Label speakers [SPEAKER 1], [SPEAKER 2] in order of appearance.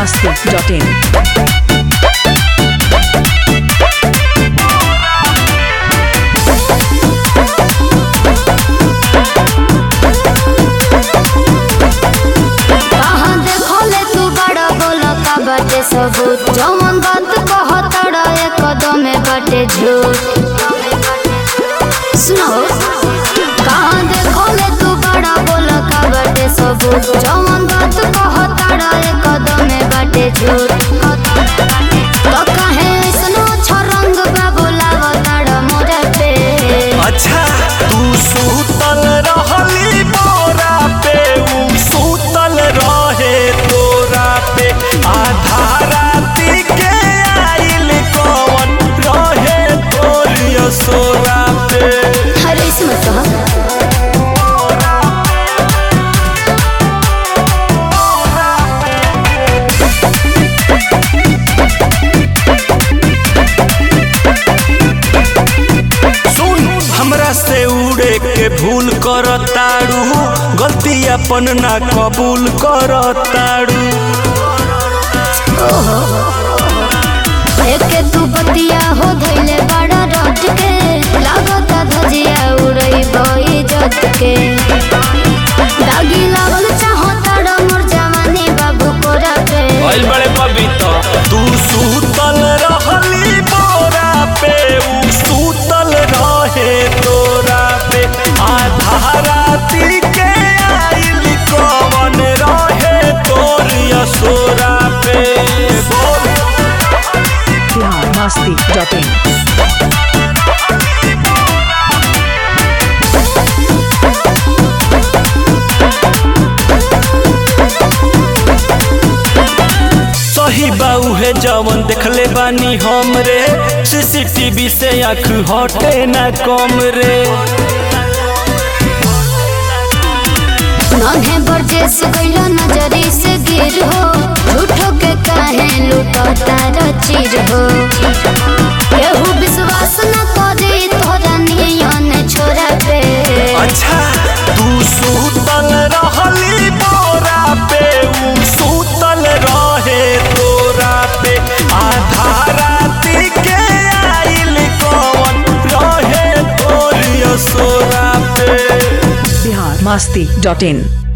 [SPEAKER 1] biharmasti.in
[SPEAKER 2] कहाँ देखले तू बड़ा बोला का बाटे सबूत जौन बात कहतड़ा एक कदम में बाटे झूठ सुनो कहाँ देखले तू बड़ा बोला का बाटे सबूत जौन बात कहतड़ा एक कदम में बाटे झूठ तो कहे ऐसनो छरंग बा बोलावतड़ा मोरे पे
[SPEAKER 3] अच्छा तू सूतल रहली बोरा पे ऊ सूतल रहे तोरा पे आधा राती के आइल कौन रहे तोरिया सोरा पे
[SPEAKER 2] अरे इसमें तो
[SPEAKER 3] सुन हमरा से उड़े के भूल कर ताड़ू गलती अपन ना कबूल कर ताड़ू
[SPEAKER 2] एके तू बतिया हो धैले बड़ा रट के लागता धजिया उड़ई बई जत के दागी लागल चाहो ताड़ा मोर जवानी बाबू कोरा पे
[SPEAKER 3] भइल बड़े पवित्र तू सूतल रहली बोरा पे ऊ सूतल रहे तोरा पे आधा राती के आइल कवन रहे तोरिया सोरा पे
[SPEAKER 1] biharmasti.in
[SPEAKER 3] सही बाऊ है जवन देखले बानी हम रे सीसीटीवी से आँख हटे ना कम रे
[SPEAKER 2] नन्हे बरजेस गइलो नजरी से गिर हो झूठो के काहे लूटो तारा चीर हो केहू विश्वास न करे तोरा नियन छोरा पे
[SPEAKER 3] अच्छा तू सूतल रहली बोरा पे ऊ सूतल रहे तोरा पे आधा राती के आइल कौन रहे तोरिया सोरा पे
[SPEAKER 1] biharmasti.in